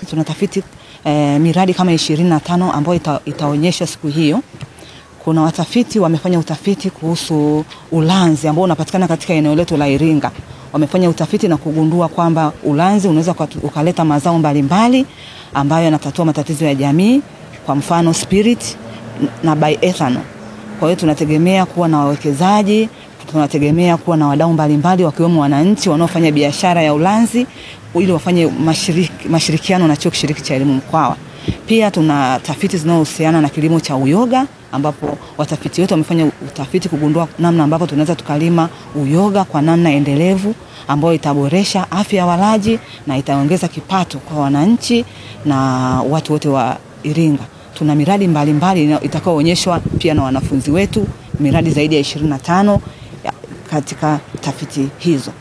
tunatafiti eh, miradi kama ishirini na tano ambayo ita, itaonyeshwa siku hiyo. Kuna watafiti wamefanya utafiti kuhusu ulanzi ambao unapatikana katika eneo letu la Iringa. Wamefanya utafiti na kugundua kwamba ulanzi unaweza ukaleta mazao mbalimbali ambayo yanatatua matatizo ya jamii, kwa mfano spirit na bioethanol. Kwa hiyo tunategemea kuwa na wawekezaji, tunategemea kuwa na wadau mbalimbali wakiwemo wananchi wanaofanya biashara ya ulanzi ili wafanye mashiriki, mashirikiano na chuo kishiriki cha elimu Mkwawa. Pia tuna tafiti zinazohusiana na kilimo cha uyoga ambapo watafiti wetu wamefanya utafiti kugundua namna ambapo tunaweza tukalima uyoga kwa namna endelevu ambayo itaboresha afya ya walaji na itaongeza kipato kwa wananchi na watu wote wa Iringa. Tuna miradi mbalimbali itakayoonyeshwa pia na wanafunzi wetu, miradi zaidi ya 25 katika tafiti hizo.